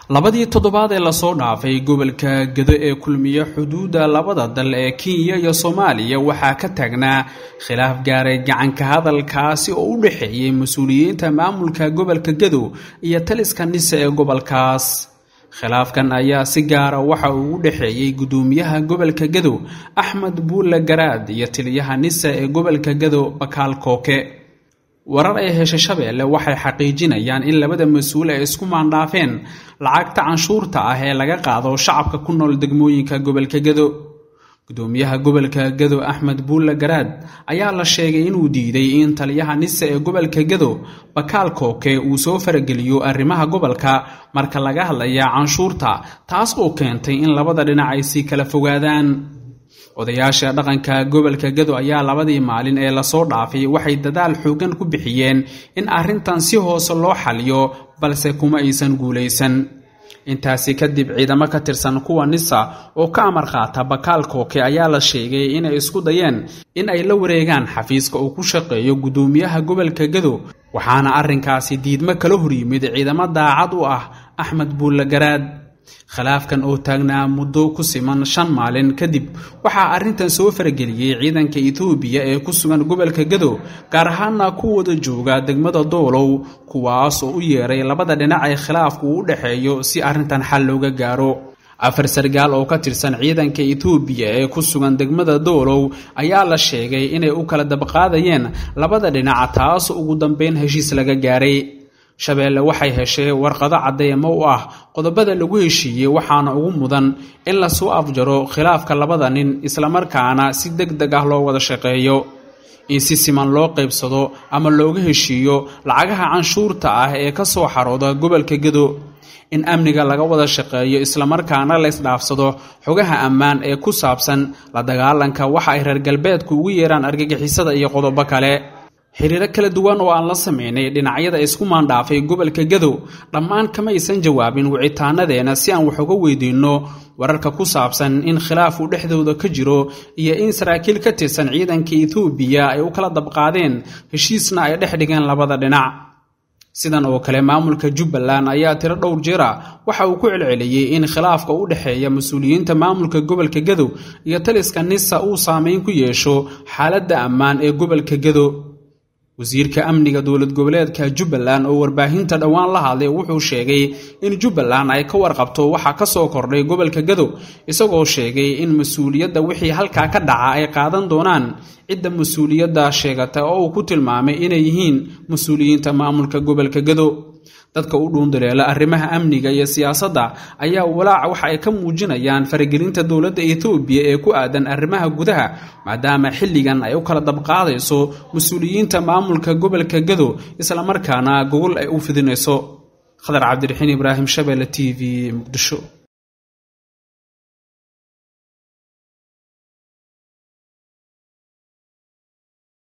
labadii toddobaad ee lasoo dhaafay gobolka gedo ee kulmiye xuduudda labada dal ee kenya iyo soomaaliya waxaa ka taagnaa khilaaf gaaray gacanka hadalkaasi oo u dhexeeyey mas-uuliyiinta maamulka gobolka gedo iyo taliska nise ee gobolkaas khilaafkan ayaa si gaara waxa uu u dhexeeyey gudoomiyaha gobolka gedo axmed buulle garaad iyo taliyaha nise ee gobolka gedo bakaal kooke warar ay heshay shabeelle waxay xaqiijinayaan in labada mas-uul ay isku maandhaafeen lacagta canshuurta ah ee laga qaado shacabka ku nool degmooyinka gobolka gedo gudoomiyaha gobolka gedo axmed buulle garaad ayaa la sheegay inuu diiday in taliyaha nise ee gobolka gedo bakaal kooke uu soo farageliyo arrimaha gobolka marka laga hadlaya canshuurta taas oo keentay in labada dhinac ay sii kala fogaadaan odayaasha dhaqanka gobolka gedo ayaa labadii maalin ee lasoo dhaafay waxay dadaal xoogan ku bixiyeen in arrintan si hoose loo xaliyo balse kuma aysan guulaysan intaasi kadib ciidamo ka tirsan kuwa nisa oo ka amar qaata bakaal kooke ayaa la sheegay inay isku dayeen in ay la wareegaan xafiiska uu ku shaqeeyo gudoomiyaha gobolka gedo waxaana arrinkaasi diidmo kala horyimid ciidamo daacad u ah axmed buulle garaad khilaafkan oo taagnaa muddo ku siman shan maalin kadib waxaa arrintan soo farageliyey ciidanka etoobiya ee ku sugan gobolka gedo gaar ahaana ku wada jooga degmada doolow kuwaas oo u yeeray labada dhinac ee khilaafku u dhexeeyo si arrintan xal looga gaaro afar sargaal oo ka tirsan ciidanka etoobiya ee ku sugan degmada doolow ayaa la sheegay inay u kala dabqaadayeen labada dhinac taas ugu dambeyn heshiis laga gaaray shabeelle waxay heshay warqado caddeemo u ah qodobada lagu heshiiyey waxaana ugu mudan in lasoo afjaro khilaafka labada nin islamarkaana si deg deg ah loo wada shaqeeyo in si siman loo qaybsado ama looga heshiiyo lacagaha canshuurta ah ee ka soo xarooda gobolka gedo in amniga laga wada shaqeeyo islamarkaana la ysdhaafsado xogaha ammaan ee ku saabsan la dagaalanka waxa ay reer galbeedku ugu yeeraan argagixisada iyo qodobo kale xiriiro kala duwan oo aan la sameynay dhinacyada isku maandhaafay gobolka gedo dhammaan kamaysan jawaabin wicitaanadeena si aan wax uga weydiinno wararka ku saabsan in khilaaf uu dhexdooda ka jiro iyo in saraakiil ka tirsan ciidanka etoobiya ay u kala dabqaadeen heshiisna ay dhex dhigeen labada dhinac sidan oo kale maamulka jubbaland ayaa tiro dhowr jeera waxa uu ku celceliyey in khilaafka u dhexeeya mas-uuliyiinta maamulka gobolka gedo iyo taliska nisa uu saameyn ku yeesho xaaladda ammaan ee gobolka gedo wasiirka amniga dowlad goboleedka jubbaland oo warbaahinta dhowaan la hadlay wuxuu sheegay in jubbaland ay ka warqabto waxa ka soo kordhay gobolka gadow isagoo sheegay in mas-uuliyadda wixii halkaa ka dhaca ay qaadan doonaan cidda mas-uuliyadda sheegata oo uu ku tilmaamay inay yihiin mas-uuliyiinta maamulka gobolka gadow dadka u dhuundaleela arrimaha amniga iyo siyaasadda ayaa walaac waxa ay ka muujinayaan faragelinta dowladda etoobiya ee ku aadan arrimaha gudaha maadaama xilligan ay u kala dabqaadayso mas-uuliyiinta maamulka gobolka gado islamarkaana gogol ay u fidinayso khadar cabdiraxiin ibraahim shabeelle t v muqdisho